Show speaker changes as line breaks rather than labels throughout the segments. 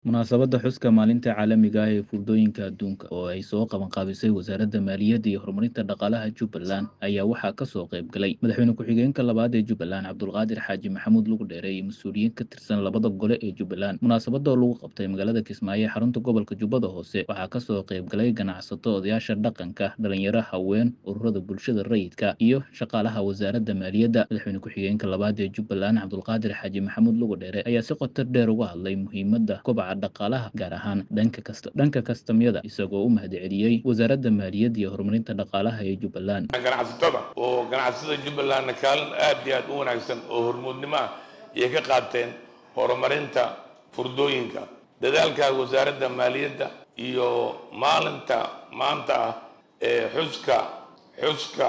Munaasabadda xuska Maalinta Caalamiga ah ee Furdooyinka Adduunka, oo ay soo qabanqaabisay Wasaaradda Maaliyadda iyo Horumarinta Dhaqaalaha Jubbaland, ayaa waxaa ka soo qayb galay Madaxweyne ku-xigeenka labaad ee Jubbaland Cabdulqaadir Xaaji Maxamuud Lugdheere iyo mas'uuliyiin ka tirsan labada gole ee Jubbaland. Munaasabadda oo lagu qabtay magaalada Kismaayo ee xarunta gobolka Jubbada Hoose, waxaa ka soo qayb galay ganacsato, odayaasha dhaqanka, dhalinyaro, haween, ururada bulshada rayidka, iyo shaqaalaha Wasaaradda Maaliyadda. Madaxweyne ku-xigeenka labaad ee Jubbaland Cabdulqaadir Xaaji Maxamuud Lugdheere ayaa si qoto dheer uga hadlay muhiimadda kobaca dhaqaalaha gaar ahaan dhanka kasta dhanka kastamyada isagoo u mahadceliyey wasaaradda maaliyadda iyo horumarinta dhaqaalaha ee Jubbaland
ganacsatada oo ganacsatada jubbalandna kaalin aad iyo aad u wanaagsan oo hormuudnimo ah ayay ka qaateen horumarinta furdooyinka dadaalka wasaaradda maaliyadda iyo maalinta maanta ah ee xuska xuska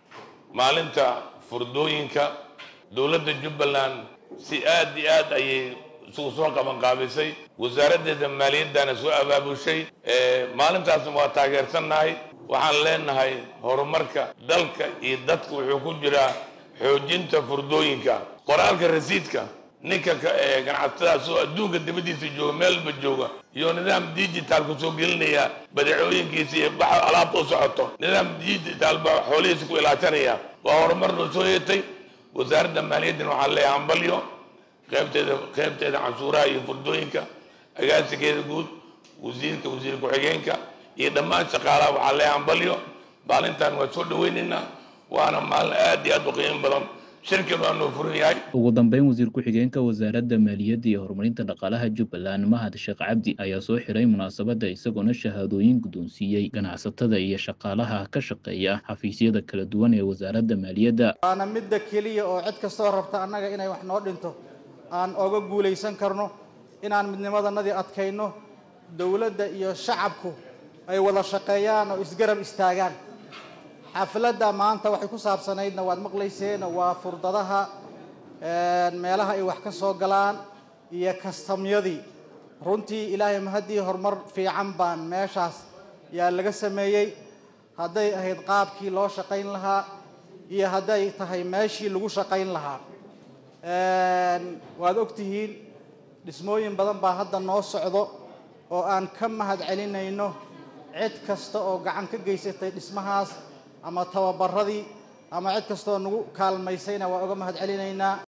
maalinta furdooyinka dowladda jubbaland si aad iyo aad ayay isugu soo qabanqaabisay wasaaraddeeda maaliyaddana soo abaabushay maalintaasna waa taageersannahay waxaan leenahay horumarka dalka iyo dadka wuxuu ku jiraa xoojinta furdooyinka qoraalka rasiidka ninka ganacsatadaas oo adduunka dibaddiisa jooga meelba jooga iyo nidaam digital ku soo gelinaya badeecooyinkiisa iyo baxa alaabta u socoto nidaam digital baa xoolihiisa ku ilaashanaya waa horumar noo soo yeetay wasaaradda maaliyaddana waxaan leeyahay hambalyo qaybteeda qaybteeda canshuuraha iyo furdooyinka agaasigeeda guud wasiirka wasiir ku-xigeenka iyo dhammaan shaqaalaha waxaa lee hambalyo maalintan waa soo dhaweynaynaa waana maalin aad iyo aad u qiimo badan shirkan waa noo furan yahay
ugu dambeyn wasiir ku-xigeenka wasaaradda maaliyadda iyo horumarinta dhaqaalaha jubbaland mahad sheekh cabdi ayaa soo xiray munaasabadda isagoona shahaadooyin guddoonsiiyey ganacsatada iyo shaqaalaha ka shaqeeya xafiisyada kala duwan ee wasaaradda maaliyadda
waana midda keliya oo cid kastoo rabta annaga inay wax noo dhinto aan oga guulaysan karno inaan midnimadanadii adkayno dowladda iyo shacabku ay wada shaqeeyaan oo isgarab istaagaan xafladda maanta waxay ku saabsanaydna waad maqlayseen waa furdadaha meelaha ay wax ka soo galaan iyo kastamyadii runtii ilaahay mahaddii horumar fiican baan meeshaas yaa laga sameeyey hadday ahayd qaabkii loo shaqayn lahaa iyo hadday tahay meeshii lagu shaqayn lahaa waad ogtihiin dhismooyin badan baa hadda noo socdo oo aan ka mahad celinayno cid kasta oo gacan ka geysatay dhismahaas ama tababaradii ama cid kastaoo nagu kaalmaysayna waa uga mahad celinaynaa